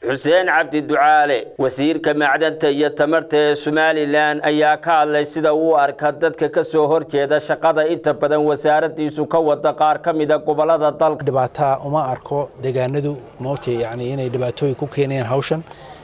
xuseen cabdi ducaale wasiirka macdanta iyo tamarta ee somalilan ayaa ka hadlay sida uu arka dadka ka soo horjeeda shaqada inta badan wasaaradiisu ka wada qaar ka mida gobolada dalka dhibaataa uma arko deegaanadu moogtay yani inay dhibaatooyin ku keenayaan hawshan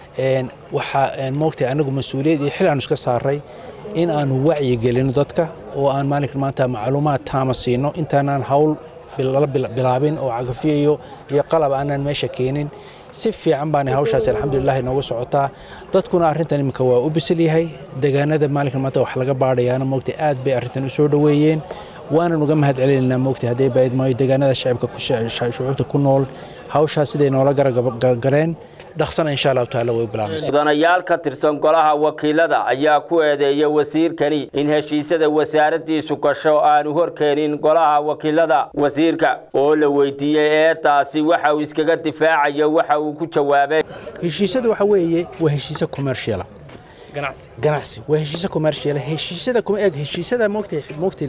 waxaa moogtay anagu mas-uuliyad iyo xil aanu iska saaray in aanu wacyi gelino dadka oo aan maalinkan maanta macluumaad taama siino intaanaan hawl bilaabin oo cagafiyayo iyo qalab aanaan meesha keenin si fiican baana hawshaas alxamdulilah nooga socotaa dadkuna arrintan iminka waa u bisil yahay deegaanada maalinkan maanta wax laga baadhayaana moogtay aad bay arrintan u soo dhoweeyeen waanan uga mahad celinaynaa moogtay haddii bayd maayo deegaanada shacibka shucuubta ku nool hawshaas siday noola garagaleen dhaqsana insha allahu taala way bilaabmaysa mudanayaal ka tirsan golaha wakiilada ayaa ku eedeeya wasiirkani in heshiisyada wasaaradiisu gasho aanu horkeenin golaha wakiilada wasiirka oo la weydiiyey eedaasi waxa uu iskaga difaacayo waxa uu ku jawaabay heshiisyada waxa weeye waa heshiisyo commerciala ganacsi waa heshiisyo commercial heshiisyada kuma eg heshiisyada moogtay moogtay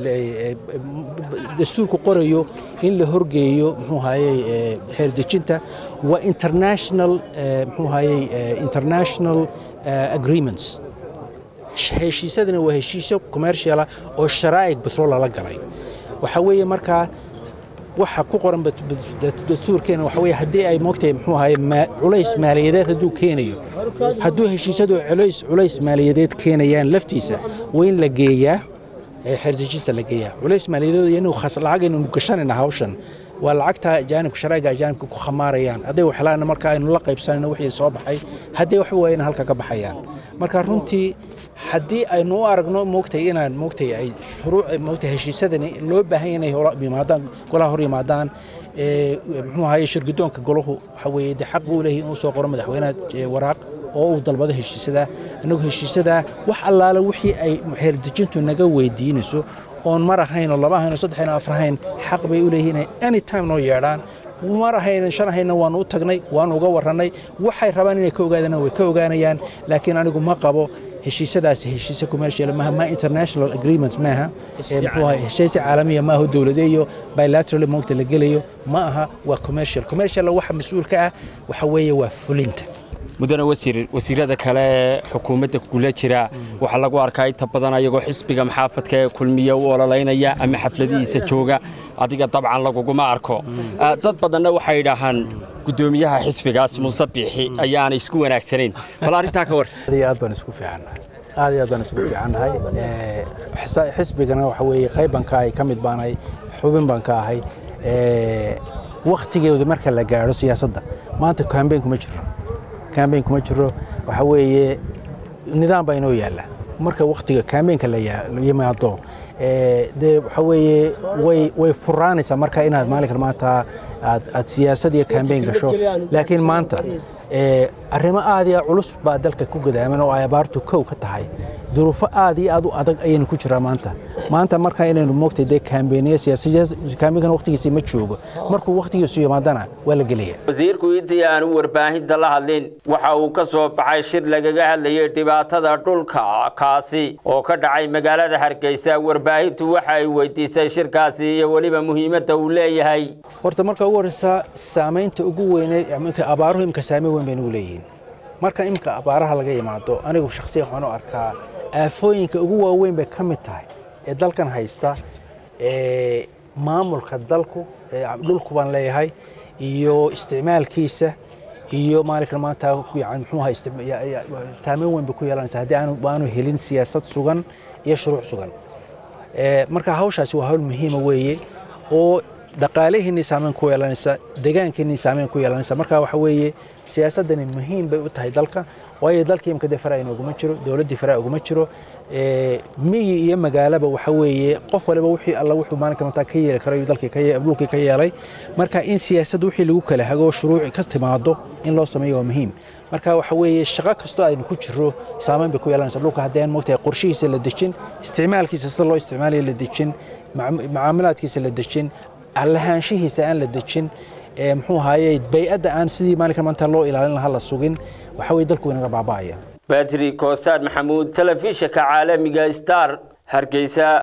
dastuurku qorayo in la horgeeyo muxuu hayay xeer dejinta waa international muxuu hayay international agreements heshiisyadana waa heshiisyo commerciala oo sharaa'ig petrol lala galay waxa weeye markaa waxa ku qoran dastuurkeena waxa weeye haddii ay moogtahay muxuu ahaye culays maaliyadeed hadduu keenayo hadduu heshiisyadu culays culays maaliyadeed keenayaan laftiisa waa in la geeyaa xerdejista la geeyaa culays maaliyadeed inuu khas lacag aynu gashanayna hawshan waa lacagta ajaanibka sharaa'iga ajaanibka ku khamaarayaan hadday waxlaana marka aynu la qaybsanayno wixii soo baxay haddii wax waayana halka ka baxayaan marka runtii haddii aynu u aragno moogtay inaan moogtay ay shuruuc moogtay heshiisyadani loo baahan inay yimaadaan golaha hor yimaadaan muxuu ahaye shirgudoonka golahu waxa weeye dee xaq buu leeyahay inuu soo qoro madaxweynaha waraaq oo uu dalbado heshiisyada innagu heshiisyada wax allaale wixii ay xeerdejintu naga weydiinayso oon mar ahayn oo laba ahayn oo saddex ahayn oo afar ahayn xaq bay u leeyihiin inay any time noo yeedhaan mar ahaynan shan ahayna waanu u tagnay waanu uga warrannay waxay rabaan inay ka ogaadana way ka ogaanayaan laakiin anigu ma qabo heshiisyadaasi heshiisyo commercial maaha ma international agreements maaha muxuu ahay heshiisyo caalamiya maaha dowladeeyo bilateral moogta la gelayo ma aha waa commercial commercial waxa mas-uul ka ah waxa weeye waa fulinta mudane wasiir wasiirada kale ee xukuumadda kula jira waxaa lagu arkaa inta badan ayagoo xisbiga maxaafadka ee kulmiya u ololaynaya ama xafladihiisa jooga adiga dabcan laguguma arko dad badanna waxay idhaahaan gudoomiyaha xisbigaas muuse biixi ayaana isku wanaagsanayn bal arrintaa ka war aad baan isku fiicannahay aad iyo aad baan isku fiicannahay xisbigana waxa weeye qayb baan ka ahay ka mid baan ahay xubin baan ka ahay wakhtigeeda marka la gaadho siyaasadda maanta kambeyn kuma jiro kambeyn kuma jiro waxa weeye nidaam baa inoo yaalla marka wakhtiga kambeynka la yimaado dee waxa weeye way way furaanaysaa marka inaad maalinkan maanta aad aad siyaasad iyo kambeyn gasho laakiin maanta arrimo aad iyo culus baa dalka ku gadaaman oo ay abaartu kow ka tahay duruufo aad iyo aad u adag ayaynu ku jiraa maanta maanta marka inaynu moogtay dee kaambeyniyo siyaasakaambeynkana wakhtigiisa ma joogo markuu wakhtigiisu yimaadana waa la gelaya wasiirku intii aanu warbaahinta la hadlin waxa uu ka soo baxay shir lagaga hadlayay dhibaatada dhulka kaasi oo ka dhacay magaalada hargeysa warbaahintu waxa ay weydiisay shirkaasi iyo weliba muhiimadda uu leeyahay horta marka ugu horreysa saamaynta ugu weyneed abaaruhu imka saameyn weyn bay nagu leeyihiin marka imka abaaraha laga yimaado anigu shakhsiyan waxaan u arkaa aafooyinka ugu waaweyn bay ka mid tahay ee dalkan haysta maamulka dalku dhulku baan leeyahay iyo isticmaalkiisa iyo maalinkan maanta yani muxuu ahaa saameyn weyn bay ku yeelanaysaa haddii aanu aanu helin siyaasad sugan iyo shuruuc sugan marka hawshaasi waa hawl muhiima weeye oo dhaqaalihiinii saameyn ku yeelanaysa deegaankiinii saameyn ku yeelanaysa marka waxa weeye siyaasaddani muhiim bay u tahay dalka waayo dalkii imka dee faraa inooguma jiro dowladdii faraa uguma jiro miyi iyo magaalaba waxa weeye qof waliba wixii alla wuxuu maalinka mataa ka yeeli karayo dhulkii ka yeelay marka in siyaasadda wixii lagu kala hago shuruuci ka timaado in loo sameeyo waa muhiim marka waxa weeye shaqo kastoo aynu ku jiro saameyn bay ku yeelanaysa dhulka haddii aan moogtahay qorshihiisa la dejin isticmaalkiisa sida loo isticmaalayo la dejin macaamilaadkiisa la dejin lahaanshihiisa aan la dejin muxuu ahaye bay-adda aan sidii maalinka maanta loo ilaalin lahaa la sugin waxa weye dalku inaga baaba'aya badri koosaar maxamuud telefishinka caalamiga star hargeysa